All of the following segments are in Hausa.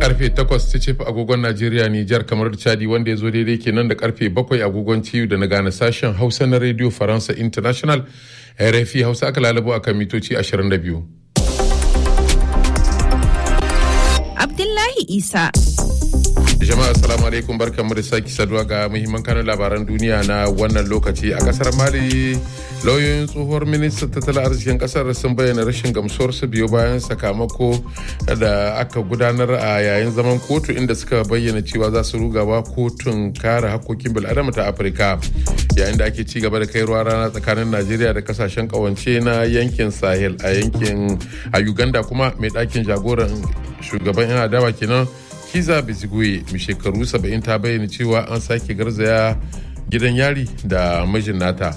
karfe 8 ta cefa agogon Najeriya Nijar kamar Chadi wanda ya zo daidai kenan da karfe 7 agogon ciwo da na gane sashen Hausa na Radio Faransa International RFI Hausa aka lalabo akan mitoci 22. Abdullahi Isa. jama'a assalamu alaikum barkanmu da sake saduwa ga muhimman kanun labaran duniya na wannan lokaci a kasar mali lauyoyin tsohuwar ministan tattalin arzikin kasar sun bayyana rashin gamsuwarsu biyo bayan sakamako da aka gudanar a yayin zaman kotu inda suka bayyana cewa za su rugawa kotun kare hakkokin bil'adama ta afirka yayin da ake ci gaba da kai ruwa rana tsakanin najeriya da kasashen kawance na yankin sahel a yankin a uganda kuma mai ɗakin jagoran shugaban yan adawa kenan kiza biziguye mai shekaru 70 ta bayyana cewa an sake garzaya gidan yari da mijin nata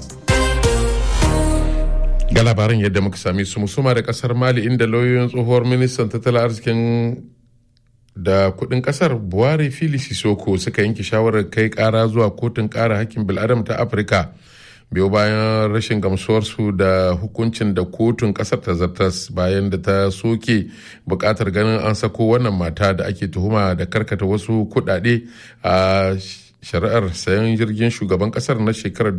ga labaran yadda muka sami su musuma da kasar mali inda lauyoyin tsohuwar ministan tattalin arzikin da kudin kasar buhari fili sisoko suka yanke shawarar kai kara zuwa kotun kara hakkin bil'adam ta afirka biyo bayan rashin gamsuwarsu da hukuncin da kotun kasar ta zartas bayan da ta soke bukatar ganin an sako wannan mata da ake tuhuma da karkata wasu kudade a shari'ar sayan jirgin shugaban kasar na shekarar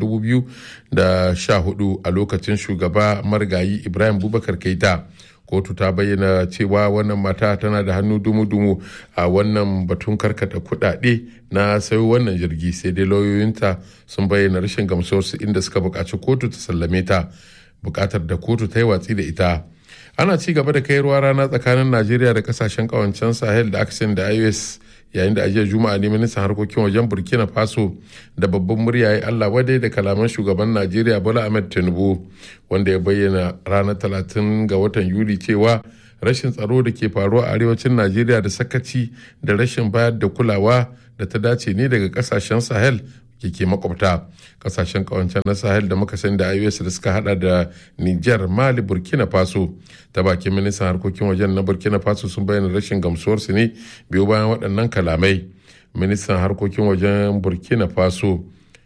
2014 a lokacin shugaba marigayi ibrahim bubakar keita kotu ta bayyana cewa wannan mata tana da hannu dumu-dumu a wannan batun karkata kudade na sayo wannan jirgi sai dai lauyoyinta sun bayyana rashin gamsuwarsu inda suka buƙaci kotu ta sallame ta buƙatar da kotu ta yi watsi da ita ana ci gaba da kai ruwa rana tsakanin najeriya da kasashen kawancen sahel da aksin da ios yayin da ajiyar juma'a ne ministan harkokin wajen burkina faso da babban murya ya allah wadai da kalaman shugaban najeriya bola ahmed tinubu wanda ya bayyana ranar talatin ga watan yuli cewa rashin tsaro da ke faruwa a arewacin najeriya da sakaci da rashin bayar da kulawa da ta dace ne daga kasashen sahel ke makwabta kasashen kawancen na sahel da muka sani da ios da suka hada da niger mali burkina faso ta bakin ministan harkokin wajen na burkina faso sun bayyana rashin gamsuwarsu ne biyu bayan waɗannan kalamai ministan harkokin wajen burkina faso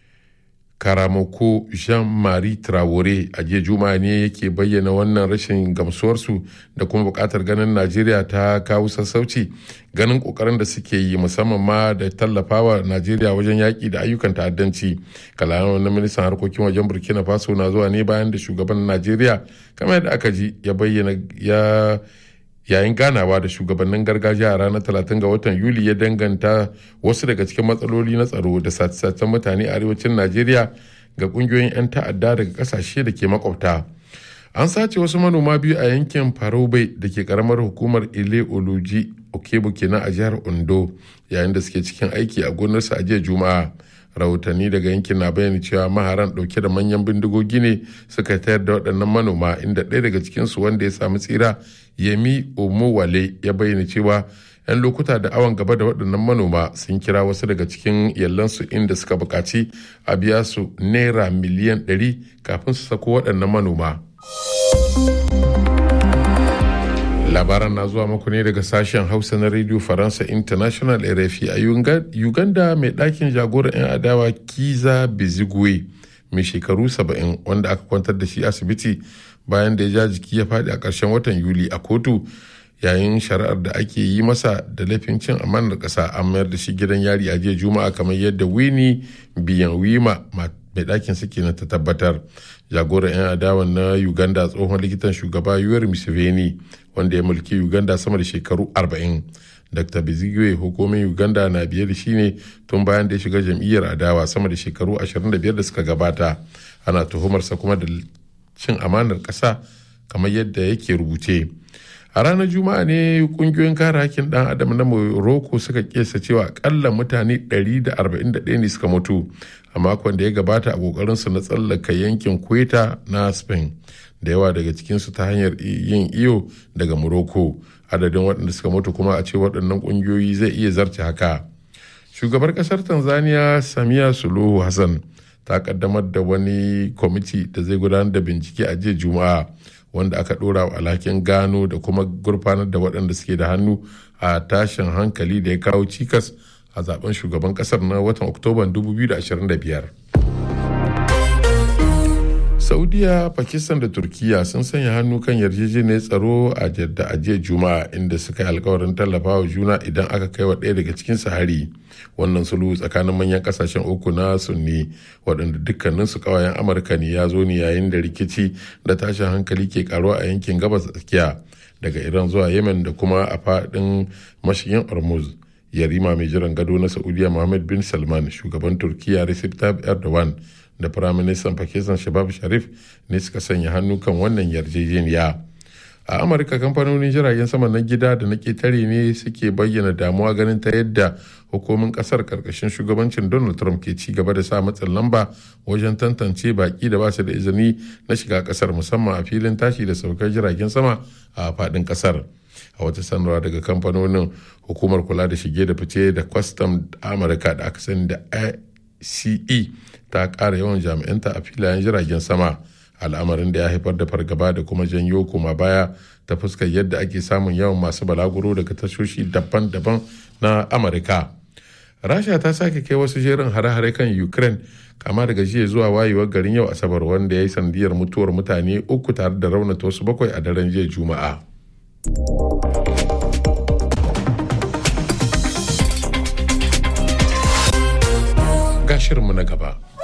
karamoko jean-marie traore a jiya juma'a ne yake bayyana wannan rashin gamsuwarsu da kuma bukatar ganin najeriya ta kawo sassauci ganin kokarin da suke yi musamman ma da tallafawa najeriya wajen yaƙi da ayyukan ta'addanci kalaman na ministan harkokin wajen burkina faso na zuwa ne bayan da shugaban najeriya kamar yadda aka ji ya bayyana ya yayin ganawa da shugabannin gargajiya a ranar 30 ga watan yuli ya danganta wasu daga cikin matsaloli na tsaro da sace-sacen mutane a arewacin najeriya ga kungiyoyin 'yan ta'adda daga kasashe da ke makwabta an sace wasu manoma biyu a yankin farobai da ke karamar hukumar ile oluji okebo kenan a jihar ondo yayin da suke cikin aiki a gonarsa a jiya juma'a rahotanni daga yankin na bayani cewa maharan dauke da manyan bindigogi ne suka tayar da waɗannan manoma inda ɗaya daga cikinsu wanda ya samu tsira yemi omowale ya bayyana cewa 'yan lokuta da awon gaba da waɗannan manoma sun kira wasu daga cikin yallansu inda suka buƙaci a biya su naira miliyan 100 kafin su sako waɗannan manoma. labaran na zuwa muku ne daga sashen hausa na radio faransa international rfi a uganda mai ɗakin jagoran 'yan adawa kiza bizigwe mai shekaru 70 wanda aka kwantar da shi asibiti bayan da ya ja jiki ya faɗi a ƙarshen watan yuli a kotu yayin shari'ar da ake yi masa da laifin cin amanar ƙasa an mayar da shi gidan yari a jiya juma'a kamar yadda wini biyan wima mai ɗakin suke na ta tabbatar jagoran 'yan adawan na uganda tsohon likitan shugaba yuwar museveni wanda ya mulki uganda sama da shekaru 40 dr bizigwe hukumin uganda na biye da shi ne tun bayan da ya shiga jam'iyyar adawa sama da shekaru 25 da suka gabata ana tuhumarsa kuma da cin amanar ƙasa kamar yadda yake rubuce a ranar juma'a ne kungiyoyin kare hakkin dan adam na morocco suka kesa cewa akalla mutane 141 ne suka mutu a makon da ya gabata a kokarinsu na tsallaka yankin kweta na spain da yawa daga cikinsu ta hanyar yin iyo daga morocco adadin waɗanda suka mutu kuma a ce waɗannan ƙungiyoyi zai iya zarce haka shugabar ƙasar tanzania samiya suluhu hassan ta kaddamar da wani kwamiti da zai gudanar da bincike a jiya juma'a wanda aka ɗora wa alhakin gano da kuma gurfanar da waɗanda suke da hannu a tashin hankali da ya kawo cikas a zaben shugaban ƙasar na watan oktoban 2025 saudiya pakistan da turkiya sun sanya hannu kan yarjejeniyar tsaro a jadda a jiya juma'a inda suka yi alkawarin tallafawa juna idan aka kai wa ɗaya daga cikin hari wannan sulhu tsakanin manyan kasashen uku na sunni waɗanda dukkanin su kawayen amurka ne ya zo ne yayin da rikici da tashin hankali ke karuwa a yankin gabas tsakiya daga iran zuwa yemen da kuma a faɗin mashigin hormuz yarima mai jiran gado na saudiya mohammed bin salman shugaban turkiya recep tayyip erdogan da firaministan pakistan shabab sharif ne suka sanya hannu kan wannan yarjejeniya a amurka kamfanonin jiragen sama na gida da na ketare ne suke bayyana damuwa ganin ta yadda hukumin kasar karkashin shugabancin donald trump ke ci gaba da sa matsin lamba wajen tantance baki da ba su da izini na shiga kasar musamman a filin tashi da saukar jiragen sama a fadin kasar a wata sanarwa daga kamfanonin hukumar kula da shige da fice da kwastam amurka da aka sani da ice ta ƙara yawan jami'anta a filayen jiragen sama al'amarin da ya haifar da fargaba da kuma janyo koma baya ta fuskar yadda ake samun yawan masu balaguro daga tashoshi daban-daban na amurka rasha ta sake kai wasu jerin hare-hare kan ukraine kama daga jiya zuwa wayewar garin yau asabar wanda ya yi sandiyar mutuwar mutane uku tare da raunata wasu bakwai a daren jiya juma'a ga shirinmu na gaba